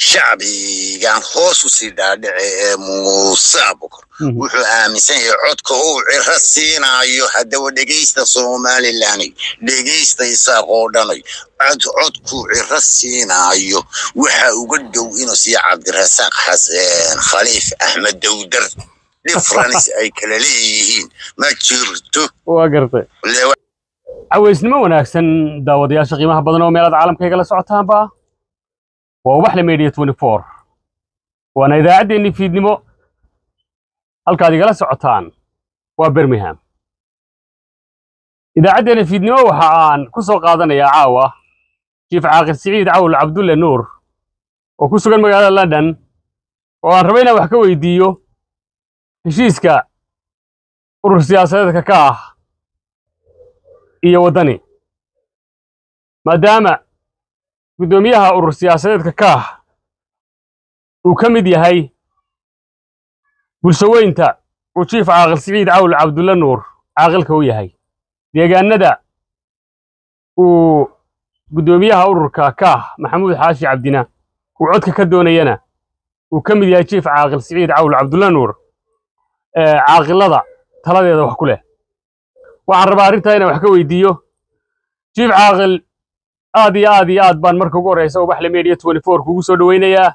shacbigan hoos u sii dhaadhice ee muuse abukar wuxuu aaminsan yahay codka uu ciro siinaayo haddaba dhegaysta somalilanay dhegaysta isaaq oo dhanay cod codkuu ciro siinaayo waxa uga dhow inuu siiya cabdirasaaq xasan khaliif axmed dowdar difference ay kala leeyihiin ma jirto waa gartay cawaysnimo wanaagsan daawadayaasha qiimaha badan oo meelaad caalamka igala socotaanba waa ubaxle media twenty four waana idaacaddeenni fiidnimo halkaad igala socotaan waa birmingham idaacaddeenni fiidnimo waxa aan ku soo qaadanayaa caawa jiif caaqil siciid cawl cabdulle nuur oo ku sugan magaalada london oo aan raba inaan wax ka weydiiyo heshiiska urur siyaasadeedka ka ah iyo waddani maadaama guddoomiyaha urur siyaasadeedka ka ah uu ka mid yahay bulshaweynta uu jiif caaqil siciid cawl cabdulle nuur caaqilka u yahay deegaanada uu guddoomiyaha ururka ka ah maxamuud xaashi cabdina uu codka ka doonayana uu ka mid yahay jiif caaqil siciid cawl cabdulle nuur caaqilada taladeeda wax ku leh waxaan rabaa arrintaa inaan wax ka weydiiyo jiif caaqil aad iyo aad iyo aad baan marka ugu horreysa ubaxle media twenty four kugu soo dhoweynayaa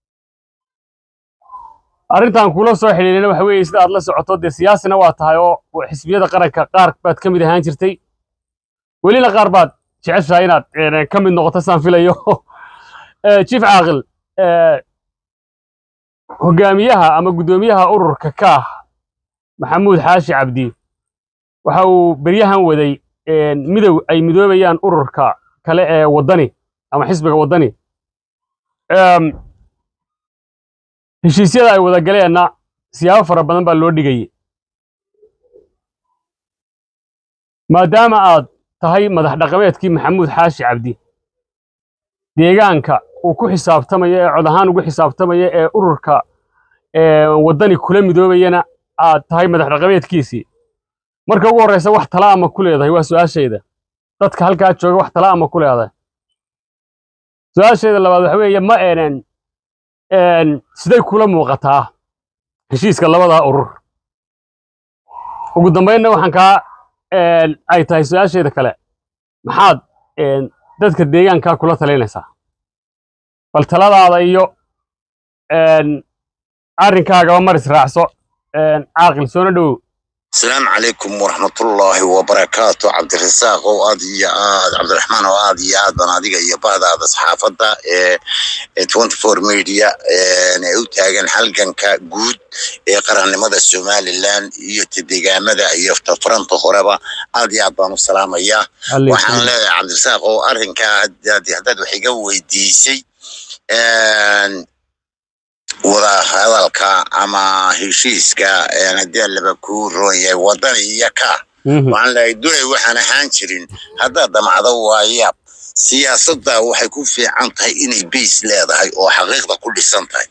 arrintan kula soo xidhiidhina waxa weeye sida aad la socoto dee siyaasina waa tahay oo xisbiyada qaranka qaar baad ka mid ahaan jirtay welina qaar baad jeceshahay inaad ka mid noqoto saan filayo jiif caaqil hogaamiyaha ama guddoomiyaha ururka ka ah maxamuud xaashi cabdi waxa uu beryahan waday midow ay midoobayaan ururka kale ee waddani ama xisbiga waddani heshiisyada ay wada galeenna siyaabo fara badan baa loo dhigayay maadaama aad tahay madax dhaqameedkii maxamuud xaashi cabdi deegaanka uu ku xisaabtamayo ee cod ahaan ugu xisaabtamaya ee ururka waddani kula midoobayana aad tahay madax dhaqameedkiisii marka ugu horreysa wax tala ama ku leedahay waa su-aashayda dadka halkaa jooga wax tala ama ku leedahay su-aashayda labaad waxa weeye ma eenan siday kula muuqataa heshiiska labadaa urur ugu dambaynna waxaan kaa ay tahay su-aashayda kale maxaad dadka deegaankaa kula talaynaysaa bal taladaada iyo arrinkaagaba mar israacso caaqil soona dhowow asalaamu calaykum waraxmatullaahi wabarakaatu cabdirasaaq oo aad iyo aad cabdiraxmaan oo aad iyo aad baan adiga iyo bahdaada saxaafadda ee twenty four media ee u taagan halganka guud ee qarannimada somalilan iyo deegaamada iyo tafaranta horeba aad iyo aad baan u salaamayaa waxaan leeyahay cabdirasaaq oo arrinkaa haddaad wax iga weydiisay wada hadalka ama heshiiska hadii laba kuu roon yahay waddani iyo ka waxaan leeyahay dulay waxaan ahaan jirin haddaad damacdo waayaab siyaasadda waxay ku fiican tahay inay bays leedahay oo xaqiiqda ku dhisan tahay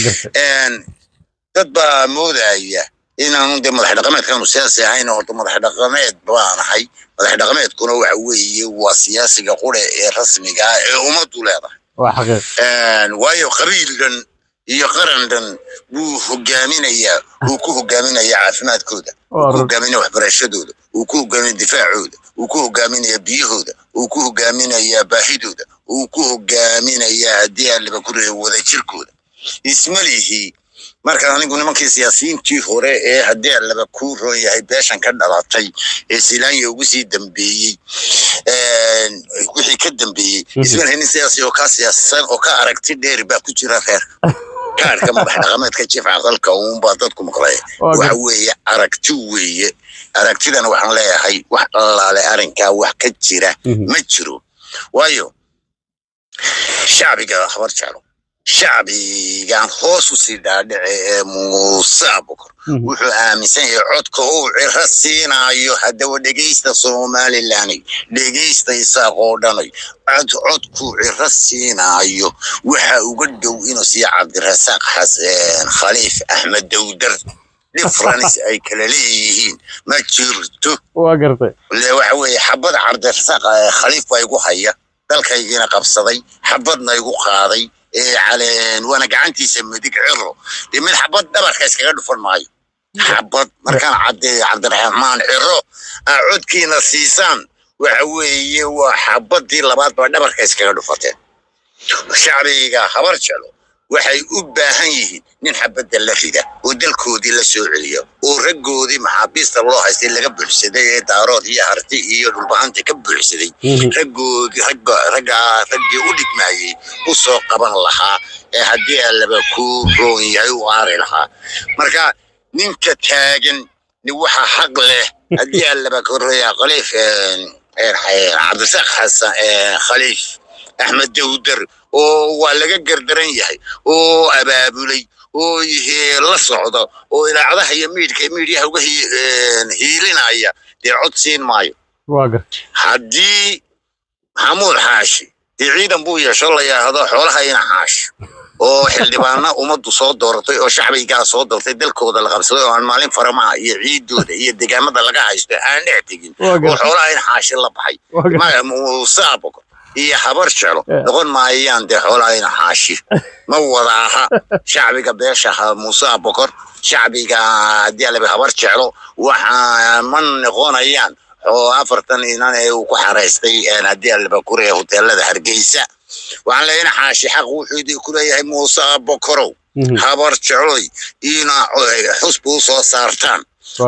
dad baa moodaya inaanu dee madax dhaqameedkaanu siyaasi ahayn horta madax dhaqameed baanahay madax dhaqameedkuna waxa weeye waa siyaasiga qure ee rasmiga ah ee ummaddu leedahay waayo qabiil dhan iyo qaran dhan wuu hogaaminayaa wuu ku hogaaminayaa caafimaadkooda wuu ku hogaaminaya waxbarashadooda wuu ku hogaaminaya difaacooda wuu ku hogaaminayaa biyahooda wuu ku hogaaminayaa baahidooda wuu ku hogaaminayaa haddii aan laba ku reebo wadajirkooda ismalihii marka anigu nimankii siyaasiyiintii hore ee haddii aan laba ku roon yahay beeshan ka dhalatay ee silaanya ugu sii dambeeyey wixii ka dambeeyey ismalihi nin siyaasi oo ka siyaasisan oo ka aragti dheeri baa ku jira reerka kaarka madax dhaqameedka jiif caqalka uunbaa dadku maqlay waxa weeye aragti weeye aragtidana waxaan leeyahay wax allaale arrinkaa wax ka jira ma jiro waayo shacbiga habar jeclo shacbigan hoos u sii dhaadhice ee muuse abukar wuxuu aaminsan yahay codka uu ciro siinaayo haddaba dhegaysta somalilanay dhegaysta isaaq oo dhanay cod codkuu ciro siinaayo waxa uga dhow inuu siiya cabdirasaaq xasan khaliif axmed dowdar difference ay kala leeyihiin ma jirto waa gartay waxa weeye xabad cabdirasaaq khaliif baa igu haya dalkaygiina qabsaday xabadna igu qaaday waana gacantiisa midig ciro dee mid xabad dhabarka iskaga dhufan maayo xabad markaan caddeeyo cabdiraxmaan ciro aa codkiina siisaan waxa weeye waa xabadii labaad baa dhabarka iskaga dhufateen shacbiga habar jeclo waxay u baahan yihiin nin xabadda la rida oo dalkoodii la soo celiyo oo raggoodii maxaabiista loo haystay laga buuxsaday ee daarood iyo harti iyo dhulbahanta ka buuxsaday raggoodii ragga raggaa raggii u dhigmaayey u soo qaban lahaa ee haddii allaba ku roon yahay u aari lahaa marka ninka taagan ni waxa xaq leh haddii allaba korreeya khaliif cabdisaaq xasan khaliif axmed dawdar oo waa laga gardaran yahay oo abaabulay oo la socda oo ilaacadaha iyo miidhka miidhyaha uga hiilinaya dee cod siin maayo haddii maxamuud xaashi dee ciidan buu yeesho la yidhaahdo xoolaha ina xaashi oo xildhibaana ummaddu soo dooratay oo shacbigaa soo doortay dalkooda la qabsaday oo aan maalin faramaha iyo ciidooda iyo deegaamada laga haysto aan dhex tegin oo xoolaha ina xaashi la baxay muuse abokor iyo habar jeclo noqon maayaan dee xoolaha ina xaashi ma wada aha shacbiga beesha muuse abokor shacbiga haddii alaba habar jeclo waxa ma noqonayaan oo afartan inan ee uu ku xaraystay haddii alaba kure hoteelada hargeysa waxaan leeyahay ina xaashi xaq wuxuu idin ku leeyahay muuse abokorow habar jecloy ina xusba u soo saartaan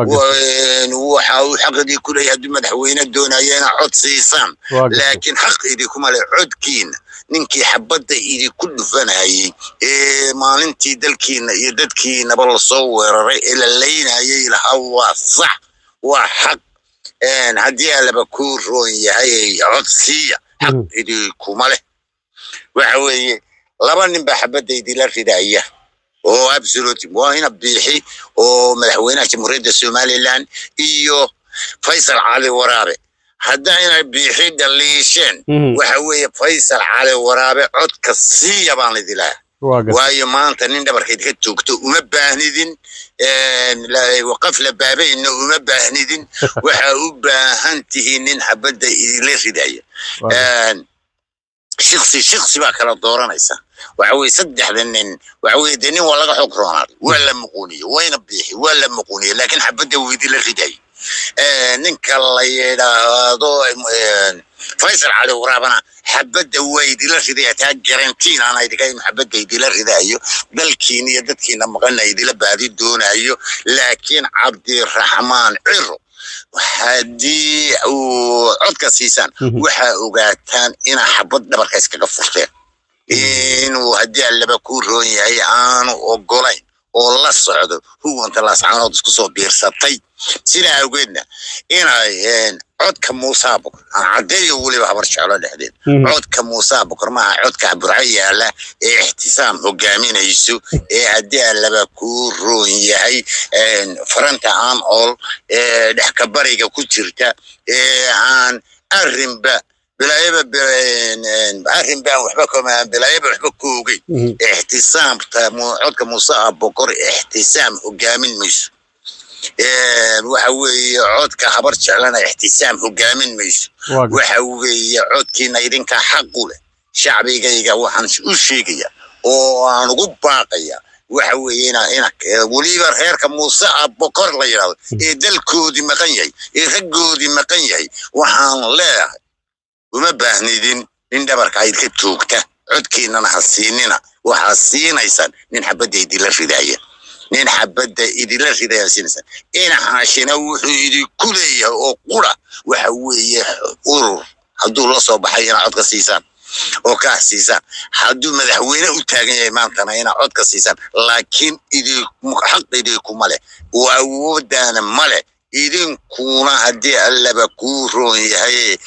waxa uu xaq idin ku leeyahay haddii madaxweyne doonaya ina cod siisaan laakiin xaq idinkuma le codkiina ninkii xabadda idinku dhufanayay ee maalintii dalkiina iyo dadkiinaba lasoo weeraray ee la laynayay lahaa waa sax waa xaq haddii alaba ku roon yahay cod siiya xaq idinkuma leh waxa weeye laba nin baa xabadda idinla ridaya oo absolute waa ina biixi oo madaxweynaha jamhuuriyadda somaliland iyo faysal cali waraabe haddaa inay biixi dhaliisheen waxa weeye faysal cali waraabe codka siiya baan idilaha waayo maanta nin dhabarkeed ka joogto uma baahnidin waqaf la baabayna uma baahnidin waxa u baahan tihiin nin xabadda idinla ridaya shiksi shiksi baa kala dooranaysa waxa weye saddexda nin waxa weye dee nin waa laga xog roonaaday waa la muquuniye wayna biixi waa la muquuniye laakiin xabadda weydii la ridayo ninka la yidhaahdo faysal cali waraabana xabadda waa idila ridaya taa garantiin aan idinka in xabadda idila ridayo dalkiina iyo dadkiina maqana idila baadi doonayo laakiin cabdiraxmaan ciro haddii uu codka siisaan waxaa ogaataan inaa xabad dhabarka iskaga furteen inuu haddii allaba ku roon yahay aanu ogolayn oo la socdo huwanta laascaanood isku soo biirsatay sidaa awgeedna inay codka muuse abukar aan caddeeyo weliba habar jeclo dhexdeed codka muuse abukar maaha codka burco yaala ee ixtisaam hogaaminayso ee haddii allaba ku roon yahay faranta aan ool ee dhexkabariga ku jirta ee aan arrinba bilaayaba arrin baan waxba kama bilaayaba waxba ku ogeyn ixtisaamta codka muuse abukar ixtisaam hogaamin mayso waxa weeye codka habar jeclana ixtisaam hogaamin mayso waxa weeye codkiina idinka xaqu leh shacbigayga waxaan u sheegaya oo aan ugu baaqaya waxa weeye ina ina weliba reerka muuse abokor la yidhahdo ee dalkoodii maqan yahay ee raggoodii maqan yahay waxaan leeyahay uma baahnidin nin dhabarka ayd ka joogta codkiinana ha siinina waxaa siinaysaan nin xabadda idinla ridaya nin xabadda idinla ridaya siinaysaan ina haashina wuxuu idinku leeyahay oo qura waxa weeye urur hadduu la soo baxay inaa codka siisaan oo kaah siisaan hadduu madaxweyne u taagan yahay maantana inaa codka siisaan laakiin xaq idinkuma leh oo awooddaana ma leh idinkuna haddii allaba kuu roon yahay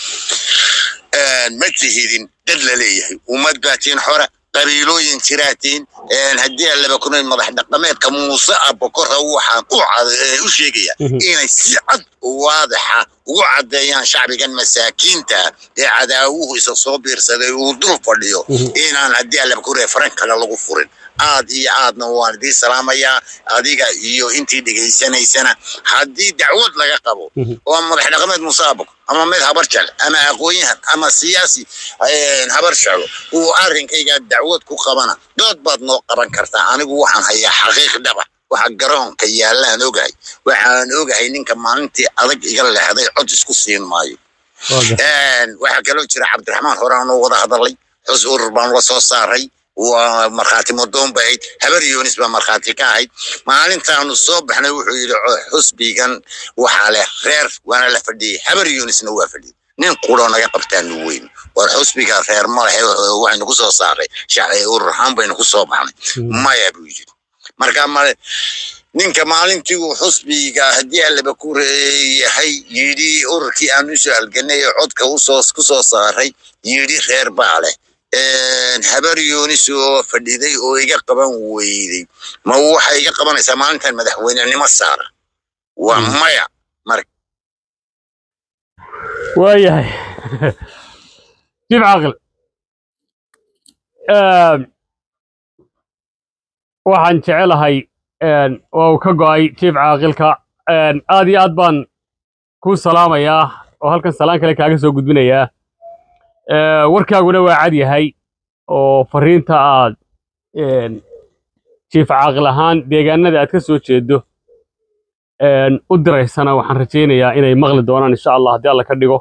ma tihidin dad la leeyahay ummad baatiin xora qabiilooyin jiraatiin haddii allaba kuna madax dhaqameedka muuse abokora waxaan u sheegaya inay si cad waadaxa ugu caddeeyaan shacbigan masaakiinta ee cadaawuhu isa soo biirsaday uu dul fadhiyo inaan haddii allaba ku reefaran kale lagu furin aad iyo aadna waan idii salaamayaa adiga iyo intii dhegaysanaysana haddii dacwad laga qabo oo madax dhaqameed musaabaq ama mid habar jale ama aqoon-yahan ama siyaasi habar jeclo uu arrinkayga dacwad ku qabana dood baad noo qaban kartaa anigu waxaan hayaa xaqiiq dhaba waxa garoonka yaallaan ogahay waxaan ogahay ninka maalintii adag iga leexday cod isku siin maayo waxaa kaloo jira cabdiraxmaan hore aanu wada hadalay xus urur baan la soo saaray waa markhaati madoon bay ahayd habar yunis baa markhaati ka ahayd maalintaanu soo baxnay wuxuu yidhi xusbigan waxaa leh reer waana la fadhiyey habar yunisna waa fadhiyey nin quroo naga qabtaanu weyn war xusbiga reer malahe waxaynu ku soo saaray urur ahaan baynu ku soo baxnay maya buu yidhi marka male ninka maalintii uu xusbiga haddii allaba ku yahay yidhi ururkii aan usoo halganay ee codka usoo ku soo saaray yidhi reer baa leh habar yunis oo fadhiday oo iga qaban weyday ma waxay iga qabanaysaa maalintan madaxweynenimo saara waa maya mar waayahay jib caaqil waxaan jecelahay waa uu ka go'ay jiif caaqilka aad iyo aad baan kuu salaamayaa oo halkan salaan kale kaaga soo gudbinayaa warkaaguna waa cad yahay oo fariinta aad jiif caaqil ahaan deegaanada aad ka soo jeedo u diraysana waxaan rajaynayaa inay maqli doonaan insha allah haddii alla ka dhigo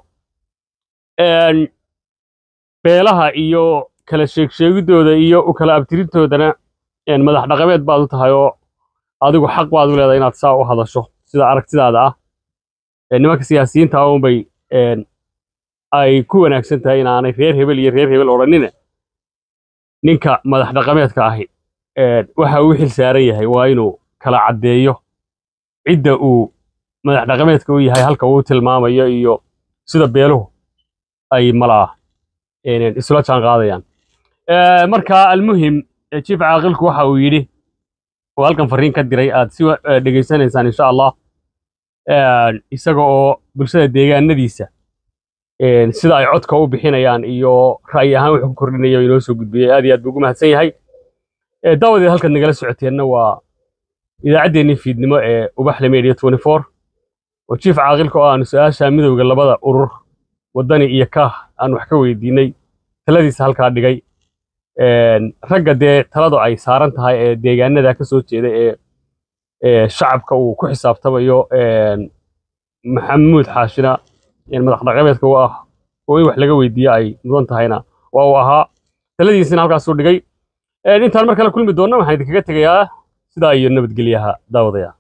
beelaha iyo kala sheegsheegidooda iyo u kala abtirintoodana madax dhaqameed baad u tahay oo adigu xaq baad u leedahay inaad saa u hadasho sida aragtidaada ah nimanka siyaasiyiinta unbay ay ku wanaagsan tahay inaanay reer hebel iyo reer hebel odhanine ninka madax dhaqameedka ahi waxa uu xil saaran yahay waa inuu kala caddeeyo cidda uu madax dhaqameedka u yahay halka uu tilmaamayo iyo sida beeluhu ay malaa isula jaan qaadayaan marka almuhim jiif caaqilku waxa uu yidhi oo halkan fariin ka diray aad si dhegaysanaysaan insha allah isaga oo bulshada deegaanadiisa sida ay codka u bixinayaan iyo ra'yi ahaan wuxuu ku kordhinayo inoo soo gudbiyey aad iyo aad buu ugu mahadsan yahay daawadeed halkan nagala socoteenna waa idaacaddeenii fiidnimo ee ubaxle media twenty four oo jiif caaqilka oo aanu su-aasha midowga labada urur waddani iyo kaah aan wax ka weydiinay taladiisa halkaa dhigay ragga dee taladu ay saaran tahay ee deegaanada ka soo jeeda ee shacabka uu ku xisaabtamayo maxamuud xaashina madax dhaqameedka u ah oo in wax laga weydiiyo ay mudan tahayna waa uu ahaa taladiisina halkaasuu dhigay intaan mar kale kulmi doonna waxaan idinkaga tegayaa sidaa iyo nabadgelyaha daawadaya